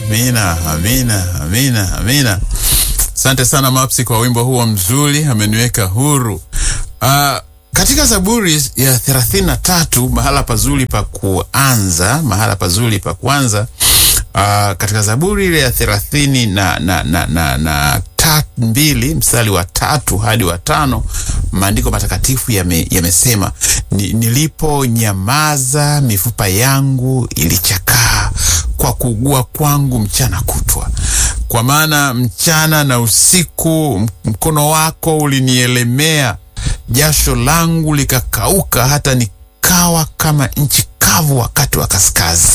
amina, amina, amina, amina. Asante sana Mapsi kwa wimbo huo mzuri, ameniweka huru. Uh, katika Zaburi ya thelathini na tatu mahala pazuri pa kuanza, mahala pazuri pa kuanza uh, katika Zaburi ile ya thelathini na, na, na, na, na tatu mbili mstari wa tatu hadi wa tano maandiko matakatifu yamesema yame ni, niliponyamaza mifupa yangu ilichakaa kwa kuugua kwangu mchana kutwa, kwa maana mchana na usiku mkono wako ulinielemea, jasho langu likakauka, hata nikawa kama nchi kavu wakati wa kaskazi.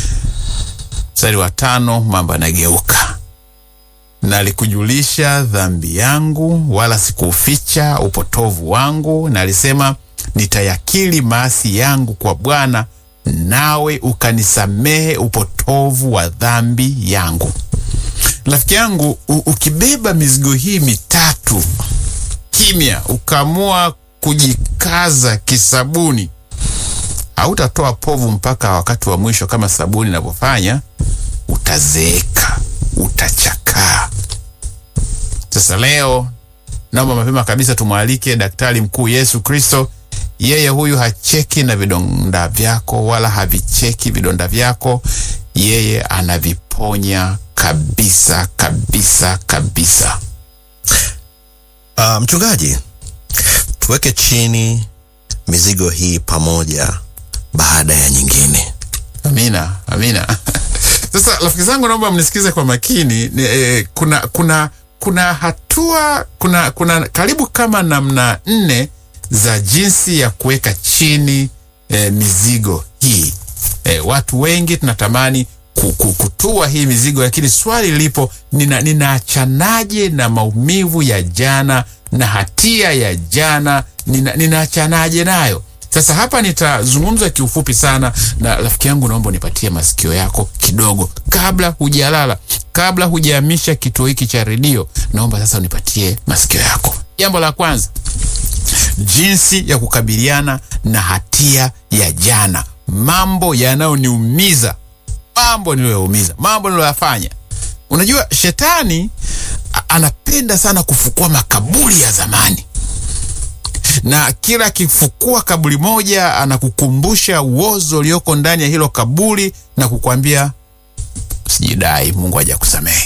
Mstari wa tano mambo yanageuka Nalikujulisha dhambi yangu, wala sikuficha upotovu wangu. Nalisema, nitayakiri maasi yangu kwa Bwana, nawe ukanisamehe upotovu wa dhambi yangu. Rafiki yangu, ukibeba mizigo hii mitatu kimya, ukaamua kujikaza kisabuni, hautatoa povu mpaka wakati wa mwisho kama sabuni inavyofanya. Utazeeka, utachakaa. Sasa leo naomba mapema kabisa tumwalike daktari mkuu Yesu Kristo. Yeye huyu hacheki na vidonda vyako wala havicheki vidonda vyako, yeye anaviponya kabisa kabisa kabisa. Uh, mchungaji, tuweke chini mizigo hii pamoja baada ya nyingine. Amina, amina. Sasa rafiki zangu, naomba mnisikize kwa makini. Ni, eh, kuna kuna kuna hatua kuna kuna karibu kama namna nne za jinsi ya kuweka chini eh, mizigo hii. Eh, watu wengi tunatamani kutua hii mizigo, lakini swali lipo, ninaachanaje nina na maumivu ya jana na hatia ya jana, ninaachanaje nina nayo? Sasa hapa nitazungumza kiufupi sana, na rafiki yangu, naomba unipatie masikio yako kidogo, kabla hujalala, kabla hujahamisha kituo hiki cha redio, naomba sasa unipatie masikio yako. Jambo la kwanza, jinsi ya kukabiliana na hatia ya jana, mambo yanayoniumiza, mambo niliyoyaumiza, mambo niliyoyafanya. Unajua, shetani anapenda sana kufukua makaburi ya zamani na kila akifukua kaburi moja anakukumbusha uozo ulioko ndani ya hilo kaburi na kukwambia usijidai, Mungu hajakusamehe.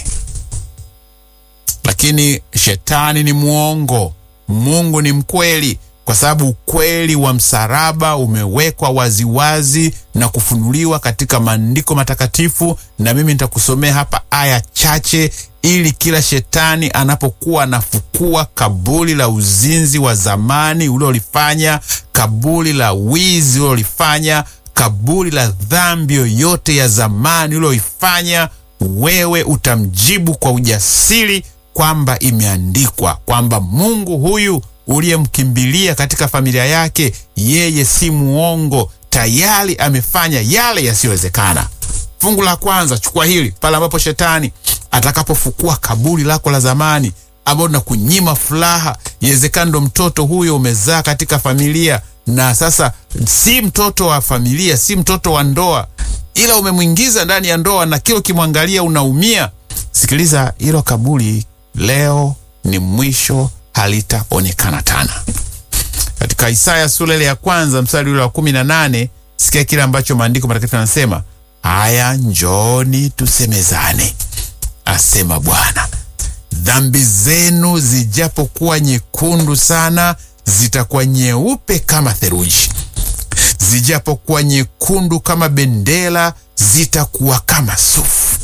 Lakini shetani ni mwongo, Mungu ni mkweli, kwa sababu ukweli wa msalaba umewekwa waziwazi na kufunuliwa katika maandiko matakatifu, na mimi nitakusomea hapa aya chache ili kila shetani anapokuwa anafukua kaburi la uzinzi wa zamani uliolifanya, kaburi la wizi uliolifanya, kaburi la dhambi yoyote ya zamani ulioifanya, wewe utamjibu kwa ujasiri kwamba imeandikwa kwamba Mungu huyu uliyemkimbilia katika familia yake, yeye si muongo, tayari amefanya yale yasiyowezekana. Fungu la kwanza, chukua hili pale ambapo shetani atakapofukua kaburi lako la zamani ambao na kunyima furaha. Iwezekana ndo mtoto huyo umezaa katika familia, na sasa si mtoto wa familia, si mtoto wa ndoa, ila umemwingiza ndani ya ndoa, na kila ukimwangalia unaumia. Sikiliza, hilo kaburi leo ni mwisho, halitaonekana tena. Katika Isaya sura ile ya kwanza mstari ule wa kumi na nane sikia kile ambacho maandiko matakatifu yanasema: haya, njoni tusemezane asema Bwana, dhambi zenu zijapokuwa nyekundu sana, zitakuwa nyeupe kama theluji; zijapokuwa nyekundu kama bendera, zitakuwa kama sufu.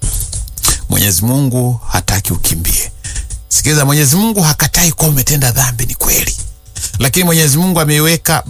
Mwenyezi Mungu hataki ukimbie. Sikiliza, Mwenyezi Mungu hakatai kuwa umetenda dhambi, ni kweli, lakini Mwenyezi Mungu ameiweka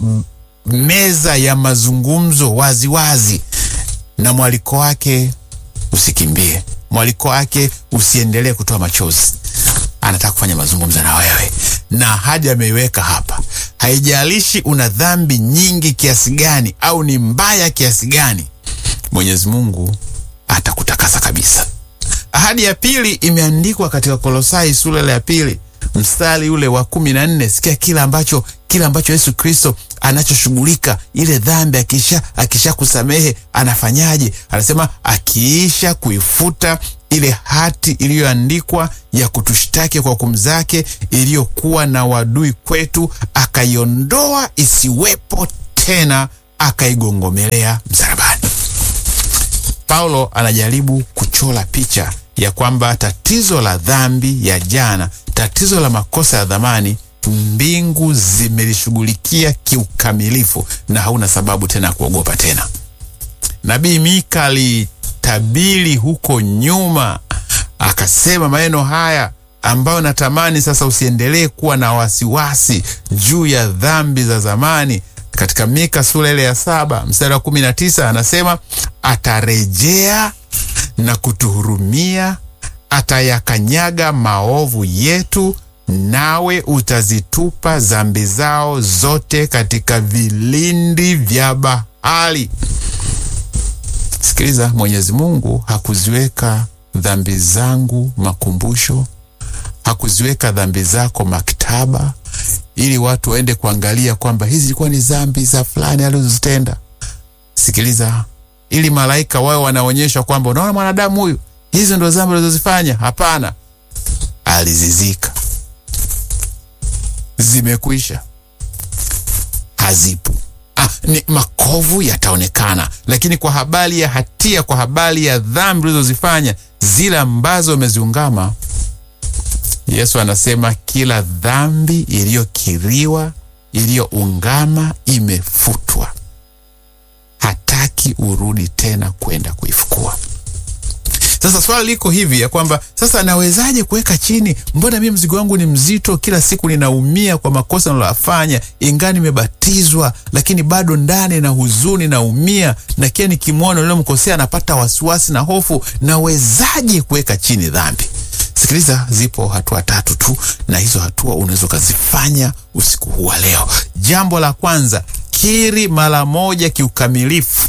meza ya mazungumzo waziwazi wazi, na mwaliko wake usikimbie mwaliko wake usiendelee kutoa machozi. Anataka kufanya mazungumzo na wewe, na ahadi ameiweka hapa. Haijalishi una dhambi nyingi kiasi gani au ni mbaya kiasi gani, Mwenyezi Mungu atakutakasa kabisa. Ahadi ya pili imeandikwa katika Kolosai sura ya pili mstari ule wa kumi na nne sikia kile ambacho kile ambacho Yesu Kristo anachoshughulika ile dhambi akisha akisha kusamehe anafanyaje? Anasema akiisha kuifuta ile hati iliyoandikwa ya kutushtaki kwa hukumu zake iliyokuwa na wadui kwetu, akaiondoa isiwepo tena, akaigongomelea msalabani. Paulo anajaribu kuchora picha ya kwamba tatizo la dhambi ya jana, tatizo la makosa ya dhamani, mbingu zimelishughulikia kiukamilifu na hauna sababu tena ya kuogopa tena. Nabii Mika alitabiri huko nyuma, akasema maneno haya ambayo natamani sasa usiendelee kuwa na wasiwasi juu ya dhambi za zamani. Katika Mika sura ile ya saba mstari wa kumi na tisa anasema atarejea na kutuhurumia, atayakanyaga maovu yetu, nawe utazitupa dhambi zao zote katika vilindi vya bahari. Sikiliza, Mwenyezi Mungu hakuziweka dhambi zangu makumbusho, hakuziweka dhambi zako maktaba, ili watu waende kuangalia kwamba hizi zilikuwa ni dhambi za fulani alizozitenda. Sikiliza, ili malaika wao wanaonyesha kwamba unaona mwanadamu huyu, hizo ndo dhambi alizozifanya. Hapana, alizizika, zimekwisha, hazipo. Ah, ni makovu yataonekana, lakini kwa habari ya hatia, kwa habari ya dhambi ulizozifanya zile ambazo umeziungama, Yesu anasema kila dhambi iliyokiriwa, iliyoungama imefutwa. Hataki urudi tena kwenda kuifukua. Sasa swali liko hivi ya kwamba sasa nawezaje kuweka chini? Mbona mimi mzigo wangu ni mzito, kila siku ninaumia kwa makosa niliyofanya, ingawa nimebatizwa, lakini bado ndani na huzuni naumia, na kila nikimwona niliyomkosea napata wasiwasi na hofu. Nawezaje kuweka chini dhambi? Sikiliza, zipo hatua tatu tu, na hizo hatua unaweza ukazifanya usiku huu wa leo. Jambo la kwanza, kiri mara moja kiukamilifu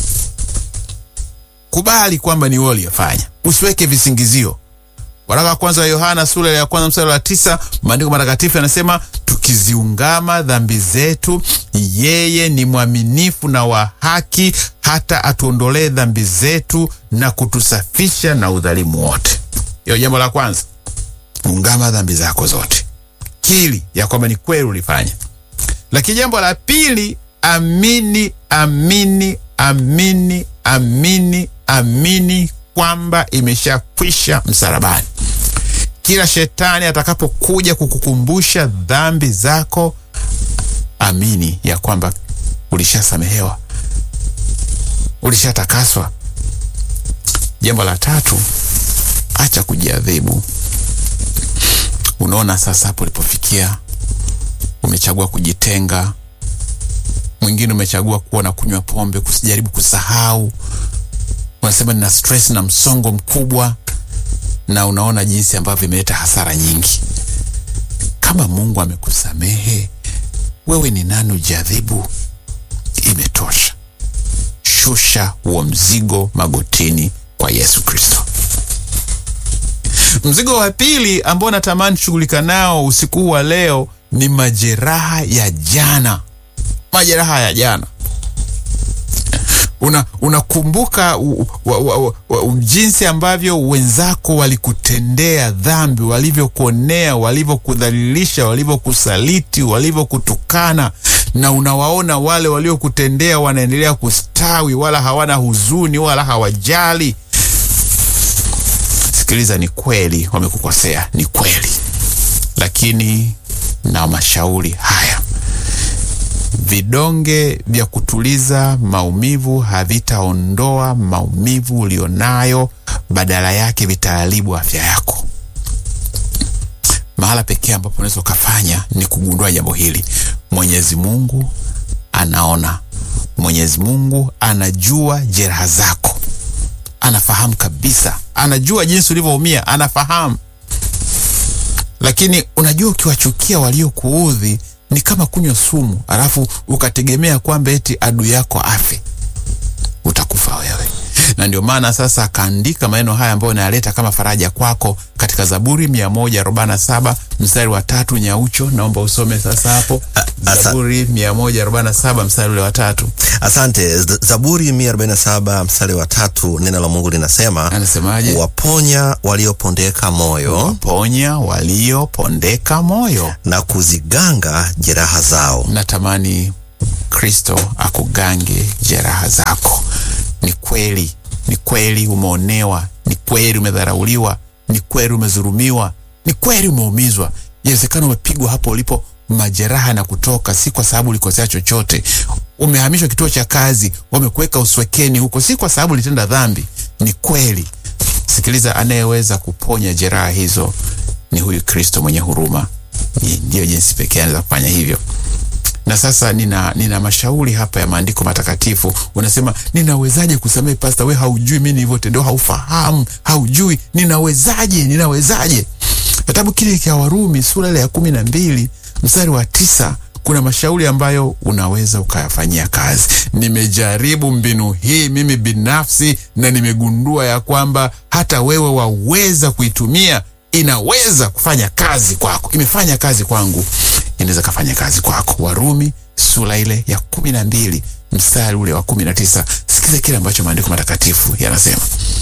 Kubali kwamba ni wewe uliyefanya, usiweke visingizio. Waraka wa kwanza wa Yohana sura ya kwanza mstari wa tisa maandiko matakatifu yanasema tukiziungama dhambi zetu, yeye ni mwaminifu na wa haki, hata atuondolee dhambi zetu na kutusafisha na udhalimu wote. Hiyo jambo la kwanza, ungama dhambi zako zote, kili ya kwamba ni kweli ulifanya. Lakini jambo la pili, amini, amini, amini, amini amini kwamba imeshakwisha msalabani. Kila shetani atakapokuja kukukumbusha dhambi zako, amini ya kwamba ulishasamehewa, ulishatakaswa. Jambo la tatu, acha kujiadhibu. Unaona sasa hapo ulipofikia, umechagua kujitenga. Mwingine umechagua kuwa na kunywa pombe, kusijaribu kusahau unasema nina stress na msongo mkubwa, na unaona jinsi ambavyo imeleta hasara nyingi. Kama Mungu amekusamehe wewe, ni nani ujadhibu? Imetosha. Shusha huo mzigo magotini kwa Yesu Kristo. Mzigo wa pili ambao natamani tushughulika nao usiku wa leo ni majeraha ya jana. Majeraha ya jana unakumbuka una jinsi ambavyo wenzako walikutendea dhambi, walivyokuonea, walivyokudhalilisha, walivyokusaliti, walivyokutukana, na unawaona wale waliokutendea wanaendelea kustawi, wala hawana huzuni, wala hawajali. Sikiliza, ni kweli wamekukosea, ni kweli, lakini na mashauri haya vidonge vya kutuliza maumivu havitaondoa maumivu ulionayo, badala yake vitaharibu afya yako. Mahala pekee ambapo unaweza ukafanya ni kugundua jambo hili. Mwenyezi Mungu anaona, Mwenyezi Mungu anajua jeraha zako, anafahamu kabisa, anajua jinsi ulivyoumia, anafahamu. Lakini unajua, ukiwachukia waliokuudhi ni kama kunywa sumu alafu ukategemea kwamba eti adui yako afe, utakufa wewe. Na ndio maana sasa akaandika maneno haya ambayo nayaleta kama faraja kwako katika katika Zaburi 147 mstari wa tatu. Nyaucho, naomba usome sasa hapo asa- Zaburi 147 mstari ule wa tatu, Asante. Z- Zaburi 147 mstari wa tatu, neno la Mungu linasema anasemaje? waponya waliopondeka moyo Ponya waliopondeka moyo. na kuziganga jeraha zao. Natamani Kristo akugange jeraha zako. Ni kweli, ni kweli umeonewa, ni kweli umedharauliwa, ni kweli umedhulumiwa, ni kweli umeumizwa. Inawezekana umepigwa hapo ulipo, majeraha na kutoka, si kwa sababu ulikosea chochote. Umehamishwa kituo cha kazi, wamekuweka uswekeni huko, si kwa sababu ulitenda dhambi. Ni kweli. Sikiliza, anayeweza kuponya jeraha hizo ni huyu Kristo mwenye huruma. Ni- Ndiyo jinsi pekee anaweza kufanya hivyo na sasa nina, nina mashauri hapa ya maandiko matakatifu. Unasema, ninawezaje kusamehe pasta? We haujui mi nilivyotendewa, haufahamu, haujui. Ninawezaje? Ninawezaje? Kitabu kile cha Warumi sura ile ya kumi na mbili mstari wa tisa kuna mashauri ambayo unaweza ukayafanyia kazi. Nimejaribu mbinu hii mimi binafsi na nimegundua ya kwamba hata wewe waweza kuitumia inaweza kufanya kazi kwako. Imefanya kazi kwangu, inaweza kafanya kazi kwako. Warumi sura ile ya kumi na mbili mstari ule wa kumi na tisa. Sikiza kile ambacho maandiko matakatifu yanasema.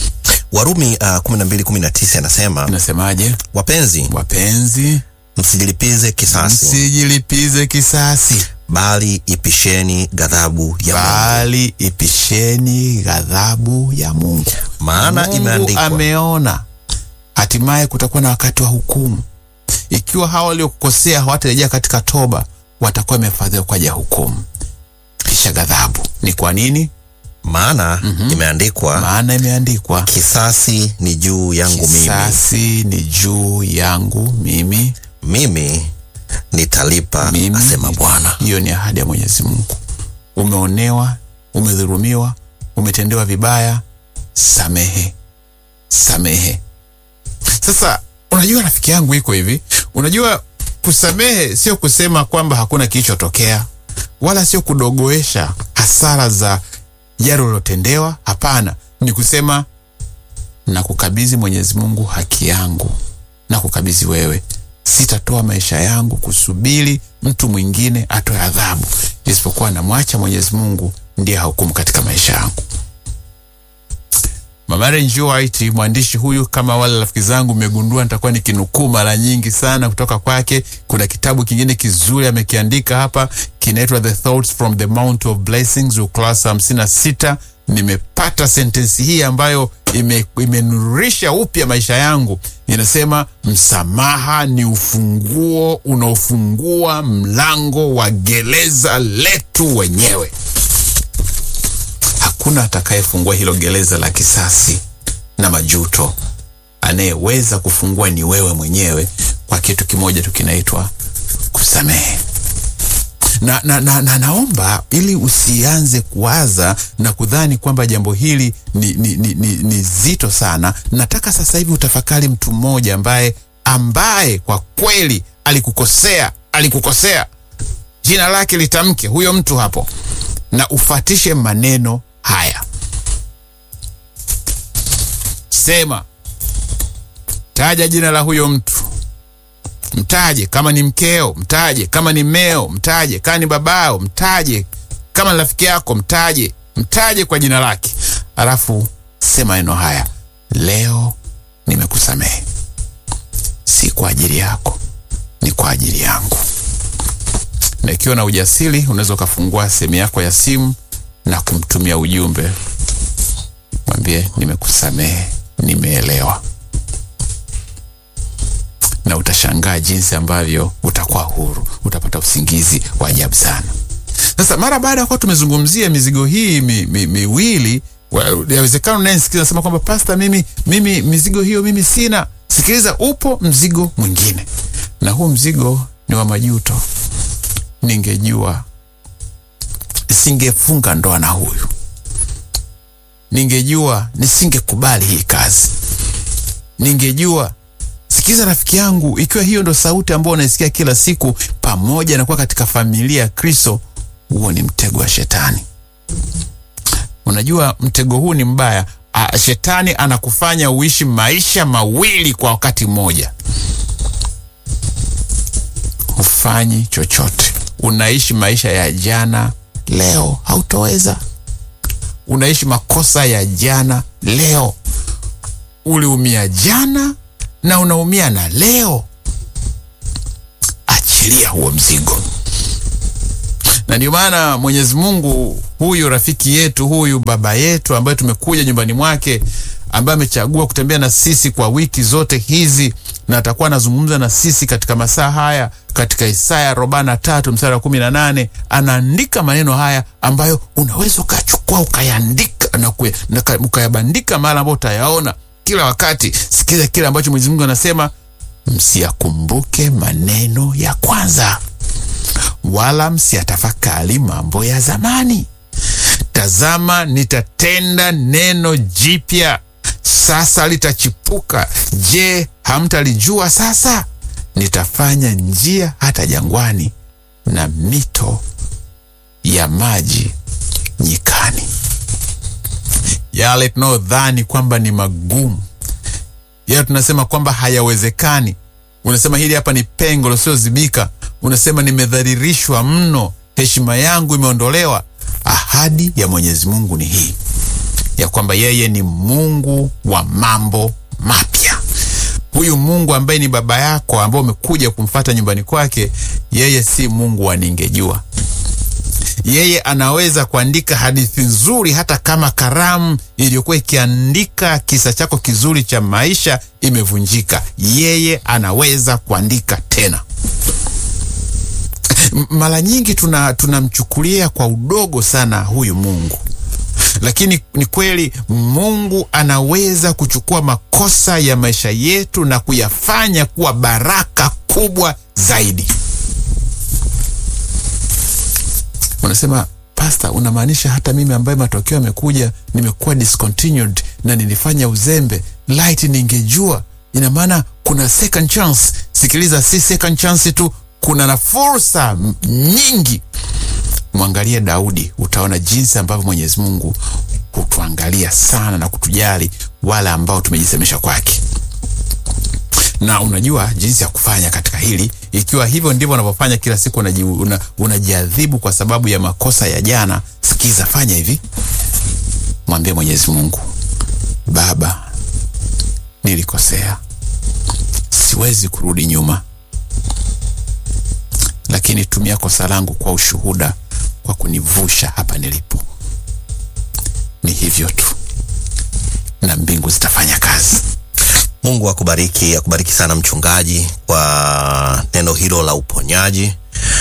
Warumi uh, 12:19 anasema Inasemaje? wapenzi, Wapenzi, msijilipize kisasi, msijilipize kisasi, bali ipisheni ghadhabu ya Mungu, bali ipisheni ghadhabu ya Mungu. maana Mungu imeandikwa, ameona hatimaye kutakuwa na wakati wa hukumu. Ikiwa hawa waliokukosea hawatarejea katika toba, watakuwa wamefadhiwa kwa ajili ya hukumu, kisha ghadhabu. Ni kwa nini? maana imeandikwa, Maana imeandikwa, kisasi ni juu yangu mimi, kisasi ni juu yangu mimi, mimi nitalipa, Mimi. asema Bwana. Hiyo ni ahadi ya Mwenyezi Mungu. Umeonewa, umedhulumiwa, umetendewa vibaya, samehe, samehe. Sasa unajua, rafiki yangu, iko hivi. Unajua, kusamehe sio kusema kwamba hakuna kilichotokea, wala sio kudogoesha hasara za yale ulilotendewa. Hapana, ni kusema na kukabidhi Mwenyezi Mungu haki yangu, na kukabidhi wewe. Sitatoa maisha yangu kusubiri mtu mwingine atoe adhabu, isipokuwa namwacha Mwenyezi Mungu ndiye hahukumu katika maisha yangu. Mama Ellen White, mwandishi huyu, kama wale rafiki zangu, mmegundua nitakuwa nikinukuu mara nyingi sana kutoka kwake. Kuna kitabu kingine kizuri amekiandika hapa, kinaitwa The Thoughts from the Mount of Blessings, ukurasa hamsini na sita. Nimepata sentensi hii ambayo ime, imenurisha upya maisha yangu. Inasema, msamaha ni ufunguo unaofungua mlango wa gereza letu wenyewe. Hakuna atakayefungua hilo gereza la kisasi na majuto. Anayeweza kufungua ni wewe mwenyewe, kwa kitu kimoja tu kinaitwa kusamehe. Na, na, na, na naomba ili usianze kuwaza na kudhani kwamba jambo hili ni, ni, ni, ni, ni zito sana. Nataka sasa hivi utafakari mtu mmoja ambaye ambaye kwa kweli alikukosea, alikukosea, jina lake litamke huyo mtu hapo, na ufatishe maneno haya. Sema, taja jina la huyo mtu, mtaje. Kama ni mkeo, mtaje. Kama ni mmeo, mtaje. Kama ni babao, mtaje. Kama ni rafiki yako, mtaje. Mtaje kwa jina lake, alafu sema maneno haya: leo nimekusamehe, si kwa ajili yako, ni kwa ajili yangu. Na ikiwa na ujasiri, unaweza ukafungua sehemu yako ya simu na kumtumia ujumbe, mwambie nimekusamehe, nimeelewa, na utashangaa jinsi ambavyo utakuwa huru, utapata usingizi wa ajabu sana. Sasa mara baada ya kuwa tumezungumzia mizigo hii mi, mi, miwili, yawezekana unayesikiza nasema kwamba pasta, mimi, mimi mizigo hiyo mimi sina. Sikiliza, upo mzigo mwingine, na huu mzigo ni wa majuto. Ningejua nisingefunga ndoa na huyu, ningejua nisingekubali hii kazi, ningejua. Sikiza rafiki yangu, ikiwa hiyo ndo sauti ambayo unaisikia kila siku, pamoja na kuwa katika familia ya Kristo, huo ni mtego wa Shetani. Unajua mtego huu ni mbaya. a, shetani anakufanya uishi maisha mawili kwa wakati mmoja. Hufanyi chochote, unaishi maisha ya jana, leo hautoweza. Unaishi makosa ya jana, leo uliumia jana na unaumia na leo. Achilia huo mzigo na ndio maana Mwenyezi Mungu huyu rafiki yetu huyu baba yetu ambaye tumekuja nyumbani mwake ambaye amechagua kutembea na sisi kwa wiki zote hizi na atakuwa anazungumza na sisi katika masaa haya katika Isaya arobaini na tatu mstari wa kumi na nane anaandika maneno haya ambayo unaweza ukachukua ukayaandika na kue- na ka- ukayabandika mahali ambapo utayaona kila wakati. Sikiza kile ambacho Mwenyezi Mungu anasema, msiyakumbuke maneno ya kwanza wala msiyatafakari mambo ya zamani. Tazama, nitatenda neno jipya, sasa litachipuka. Je, hamtalijua sasa? Nitafanya njia hata jangwani na mito ya maji nyikani. Yale tunayodhani kwamba ni magumu, yale tunasema kwamba hayawezekani, unasema hili hapa ni pengo lisiozibika, unasema nimedhalilishwa mno, heshima yangu imeondolewa. Ahadi ya Mwenyezi Mungu ni hii ya kwamba yeye ni Mungu wa mambo mapya. Huyu Mungu ambaye ni baba yako, ambaye umekuja kumfata nyumbani kwake, yeye si Mungu wa ningejua. Yeye anaweza kuandika hadithi nzuri, hata kama karamu iliyokuwa ikiandika kisa chako kizuri cha maisha imevunjika. Yeye anaweza kuandika tena. M- Mara nyingi tuna tunamchukulia kwa udogo sana huyu Mungu, lakini ni kweli Mungu anaweza kuchukua makosa ya maisha yetu na kuyafanya kuwa baraka kubwa zaidi. Unasema pasta, unamaanisha hata mimi ambaye matokeo yamekuja nimekuwa discontinued na nilifanya uzembe, light ningejua. Ina maana kuna second chance. Sikiliza, si second chance tu, kuna na fursa m- nyingi. Mwangalie Daudi, utaona jinsi ambavyo Mwenyezi Mungu hutuangalia sana na kutujali wale ambao tumejisemesha kwake na unajua jinsi ya kufanya katika hili. Ikiwa hivyo ndivyo unavyofanya kila siku, unaji- una- unajiadhibu kwa sababu ya makosa ya jana. Sikiza, fanya hivi, mwambie Mwenyezi Mungu, Baba, nilikosea, siwezi kurudi nyuma, lakini tumia kosa langu kwa ushuhuda, kwa kunivusha hapa nilipo. Ni hivyo tu, na mbingu zitafanya kazi. Mungu akubariki, akubariki sana mchungaji kwa neno hilo la uponyaji,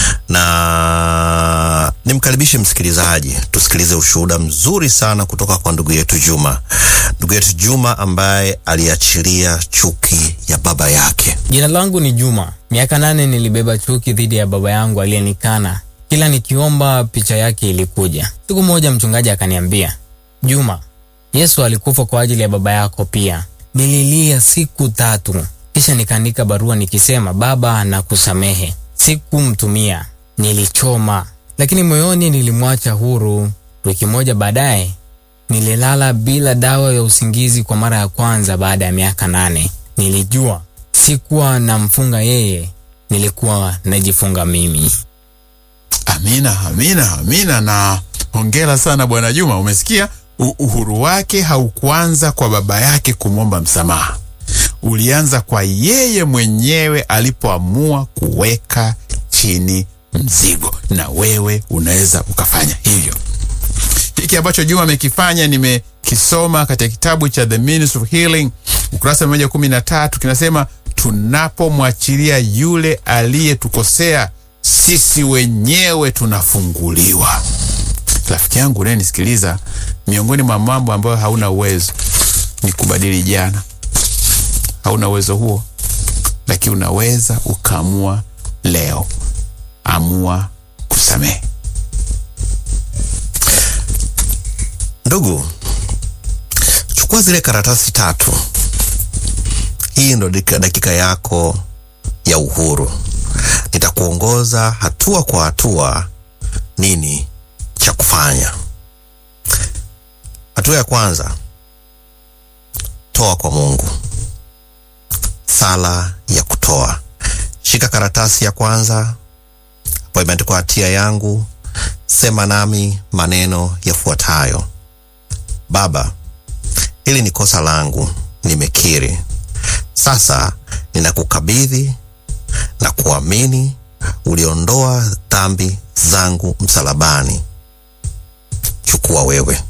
na nimkaribishe msikilizaji tusikilize ushuhuda mzuri sana kutoka kwa ndugu yetu Juma, ndugu yetu Juma ambaye aliachilia chuki ya baba yake. Jina langu ni Juma. Miaka nane nilibeba chuki dhidi ya baba yangu aliyenikana. Kila nikiomba picha yake ilikuja. Siku moja mchungaji akaniambia, Juma, Yesu alikufa kwa ajili ya baba yako pia. Nililia siku tatu, kisha nikaandika barua nikisema, Baba, nakusamehe. Sikumtumia, nilichoma, lakini moyoni nilimwacha huru. Wiki moja baadaye nililala bila dawa ya usingizi kwa mara ya kwanza baada ya miaka nane. Nilijua sikuwa namfunga yeye, nilikuwa najifunga mimi. Amina, amina, amina, na hongera sana Bwana Juma. Umesikia, U uhuru wake haukuanza kwa baba yake kumwomba msamaha, ulianza kwa yeye mwenyewe alipoamua kuweka chini mzigo, na wewe unaweza ukafanya hivyo. Hiki ambacho Juma amekifanya nimekisoma katika kitabu cha The Ministry of Healing ukurasa mia moja kumi na tatu kinasema, tunapomwachilia yule aliyetukosea sisi wenyewe tunafunguliwa. Rafiki yangu unayenisikiliza, miongoni mwa mambo ambayo hauna uwezo ni kubadili jana. Hauna uwezo huo, lakini unaweza ukaamua leo. Amua kusamehe. Ndugu, chukua zile karatasi tatu. Hii ndo dakika, dakika yako ya uhuru. Nitakuongoza hatua kwa hatua nini cha kufanya. Hatua ya kwanza, toa kwa Mungu. Sala ya kutoa. Shika karatasi ya kwanza ambayo imeandikwa hatia yangu, sema nami maneno yafuatayo: Baba, hili ni kosa langu, nimekiri. Sasa ninakukabidhi na kuamini uliondoa dhambi zangu msalabani. Chukua wewe.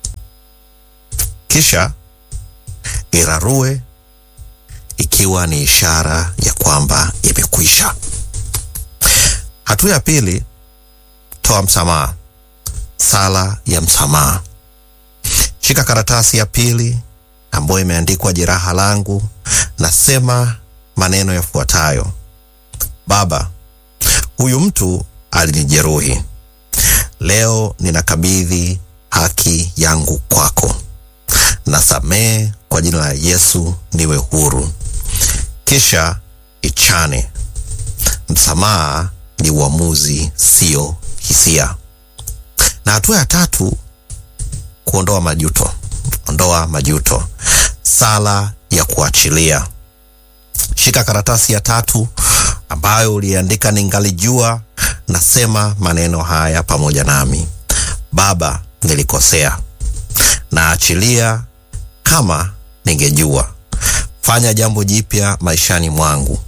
Kisha irarue ikiwa ni ishara ya kwamba imekwisha. Hatua ya pili, toa msamaha. Sala ya msamaha. Shika karatasi ya pili ambayo imeandikwa jeraha langu, nasema maneno yafuatayo: Baba, huyu mtu alinijeruhi. Leo ninakabidhi haki yangu kwako. Nasamehe kwa jina la Yesu, niwe huru. Kisha ichane. Msamaha ni uamuzi, sio hisia. Na hatua ya tatu, kuondoa majuto. Ondoa majuto. Sala ya kuachilia. Shika karatasi ya tatu ambayo uliandika ningalijua. Nasema maneno haya pamoja nami: Baba, nilikosea, naachilia kama ningejua. Fanya jambo jipya maishani mwangu.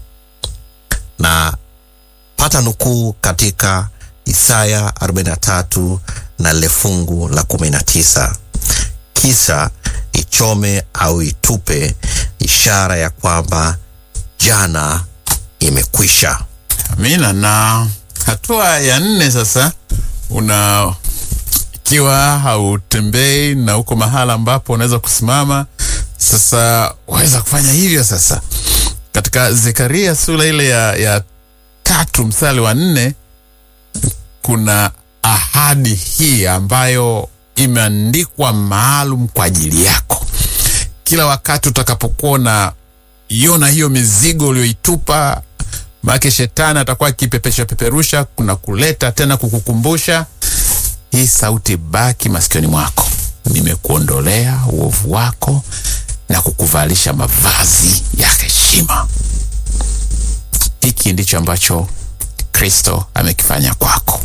Na pata nukuu katika Isaya 43 na lile fungu la 19, kisha ichome au itupe, ishara ya kwamba jana imekwisha. Amina. Na hatua ya nne sasa, una ikiwa hautembei na uko mahala ambapo unaweza kusimama sasa, waweza kufanya hivyo sasa. Katika Zekaria sura ile ya, ya tatu mstari wa nne kuna ahadi hii ambayo imeandikwa maalum kwa ajili yako. Kila wakati utakapokuwa na iona hiyo mizigo ulioitupa, maana shetani atakuwa akipepesha peperusha, kuna kuleta tena kukukumbusha hii sauti, baki masikioni mwako, nimekuondolea uovu wako na kukuvalisha mavazi ya heshima. Hiki ndicho ambacho Kristo amekifanya kwako.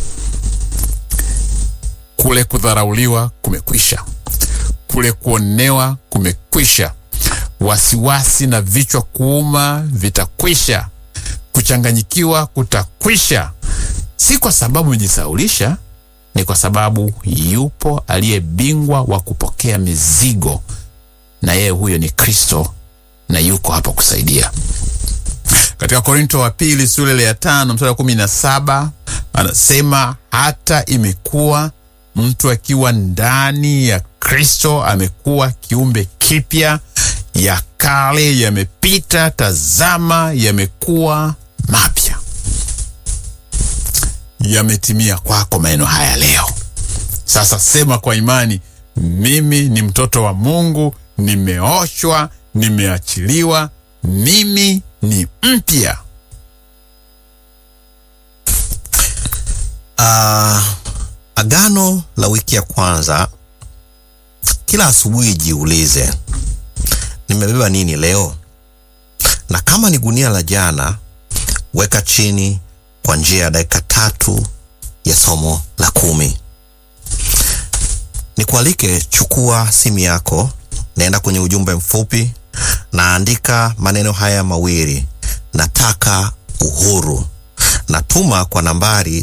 Kule kudharauliwa kumekwisha, kule kuonewa kumekwisha, wasiwasi na vichwa kuuma vitakwisha, kuchanganyikiwa kutakwisha. Si kwa sababu umejisaulisha, ni kwa sababu yupo aliye bingwa wa kupokea mizigo, na yeye huyo ni Kristo, na yuko hapa kusaidia. Katika Korinto wa pili sura ile ya tano mstari wa kumi na saba anasema hata imekuwa mtu akiwa ndani ya Kristo amekuwa kiumbe kipya, ya kale yamepita, tazama yamekuwa mapya. Yametimia kwako maneno haya leo. Sasa sema kwa imani, mimi ni mtoto wa Mungu, nimeoshwa, nimeachiliwa, mimi ni mpya. Uh, agano la wiki ya kwanza. Kila asubuhi jiulize, nimebeba nini leo? Na kama ni gunia la jana, weka chini kwa njia ya dakika tatu ya somo la kumi. Nikualike, chukua simu yako, naenda kwenye ujumbe mfupi, naandika maneno haya mawili, nataka uhuru natuma kwa nambari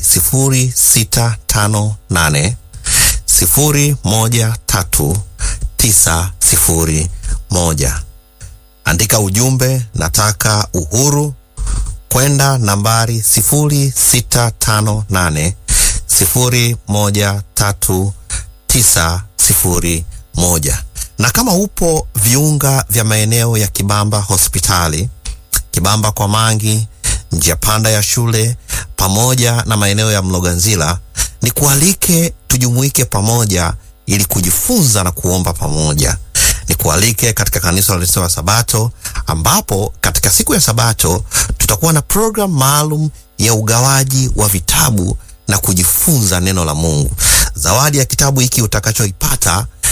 0658 013 901. Andika ujumbe nataka uhuru kwenda nambari 0658 013 901. Na kama upo viunga vya maeneo ya Kibamba hospitali, Kibamba kwa Mangi, njia panda ya shule pamoja na maeneo ya Mloganzila, ni kualike tujumuike pamoja ili kujifunza na kuomba pamoja. Ni kualike katika kanisa la wa Sabato, ambapo katika siku ya Sabato tutakuwa na program maalum ya ugawaji wa vitabu na kujifunza neno la Mungu. Zawadi ya kitabu hiki utakachoipata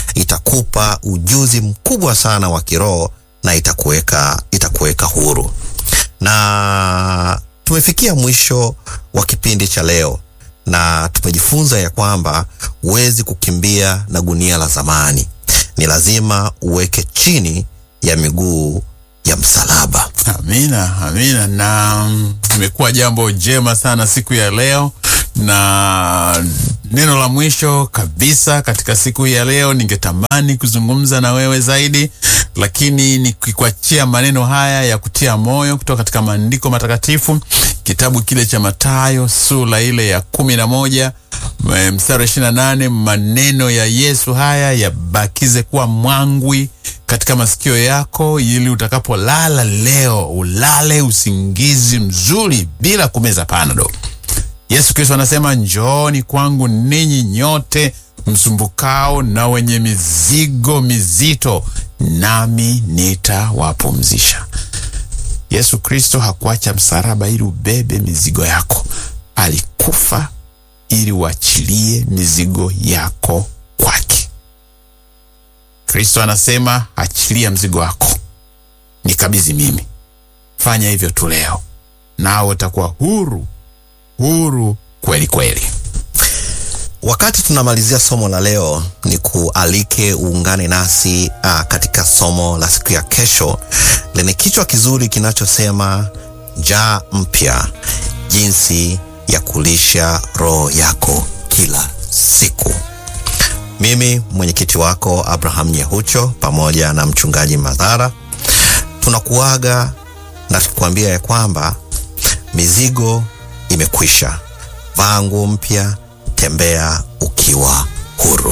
itakupa ujuzi mkubwa sana wa kiroho na itakuweka itakuweka huru. Na tumefikia mwisho wa kipindi cha leo na tumejifunza ya kwamba huwezi kukimbia na gunia la zamani, ni lazima uweke chini ya miguu ya msalaba. Amina, amina. Na mm, imekuwa jambo jema sana siku ya leo, na neno la mwisho kabisa katika siku hii ya leo, ningetamani kuzungumza na wewe zaidi, lakini nikikuachia maneno haya ya kutia moyo kutoka katika maandiko matakatifu, kitabu kile cha Mathayo sura ile ya kumi na moja eh, mstari wa ishirini na nane maneno ya Yesu haya yabakize kuwa mwangwi katika masikio yako, ili utakapolala leo ulale usingizi mzuri bila kumeza panado. Yesu Kristo anasema, njooni kwangu ninyi nyote msumbukao na wenye mizigo mizito, nami nitawapumzisha. Yesu Kristo hakuacha msalaba ili ubebe mizigo yako, alikufa ili uachilie mizigo yako kwake. Kristo anasema achilia mzigo wako, nikabidhi mimi. Fanya hivyo tu leo, nawe utakuwa huru, huru kweli kweli. Wakati tunamalizia somo la leo, ni kualike uungane nasi uh, katika somo la siku ya kesho lenye kichwa kizuri kinachosema njaa mpya, jinsi ya kulisha roho yako kila siku. Mimi mwenyekiti wako Abraham Nyehucho pamoja na mchungaji Madhara tunakuaga na tukuambia ya kwamba mizigo imekwisha. Vaa nguo mpya, tembea ukiwa huru.